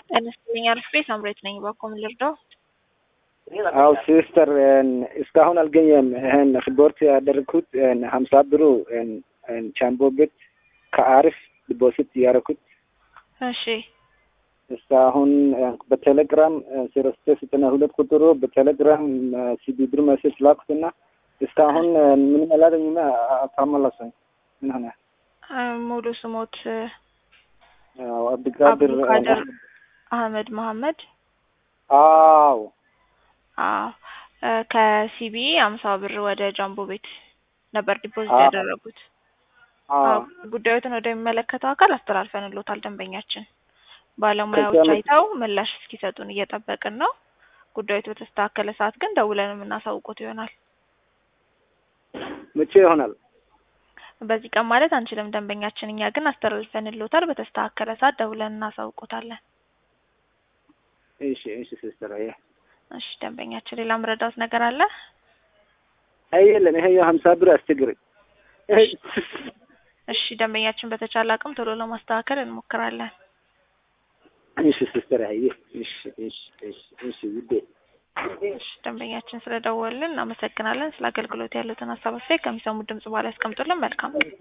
ጤና ይስጥልኝ አርፍዴ ሳምሬት ነኝ። ባኮም ልርዳው? አው ሲስተር እስካሁን አልገኘም። ይህን ሪፖርት ያደረግኩት ሀምሳ ብሩ ቻምቦ ቤት ከአሪፍ ዲፖዚት ያደረኩት እሺ እስካሁን በቴሌግራም ዜሮ ስድስት ዘጠና ሁለት ቁጥሩ በቴሌግራም ሲቢ ብር መሴጅ ላኩትና እስካሁን ምንም አላገኝም። አታመላሰኝ ምን ሆነ? ሙሉ ስሞት አብዱቃድር አብዱቃድር አህመድ መሐመድ አዎ አዎ ከሲቢ አምሳ ብር ወደ ጃምቦ ቤት ነበር ዲፖዚት አዎ። ያደረጉት። አዎ ጉዳዮትን ወደሚመለከተው አካል አስተላልፈንሎታል። ደንበኛችን ባለሙያዎች ከዚያ አይተው ምላሽ እስኪሰጡን እየጠበቅን ነው። ጉዳዮቱ በተስተካከለ ሰዓት ግን ደውለን የምናሳውቁት ይሆናል። መቼ ይሆናል? በዚህ ቀን ማለት አንችልም። ደንበኛችን እኛ ግን አስተላልፈንሎታል። በተስተካከለ ሰዓት ደውለን እናሳውቁታለን። እሺ እሺ ሲስተር አየ እሺ ደንበኛችን ሌላ ምረዳውት ነገር አለ? አይ የለም ይሄ ሀምሳ ብር አስቸግረኝ። እሺ ደንበኛችን በተቻለ አቅም ቶሎ ለማስተካከል እንሞክራለን። እሺ ሲስተር አየ እሺ እሺ እሺ እሺ ውዴ እሺ ደንበኛችን ስለደወልን እናመሰግናለን። ስለ አገልግሎት ያሉትን ሀሳብ አስተያየት ከሚሰሙት ድምጽ በኋላ ያስቀምጡልን። መልካም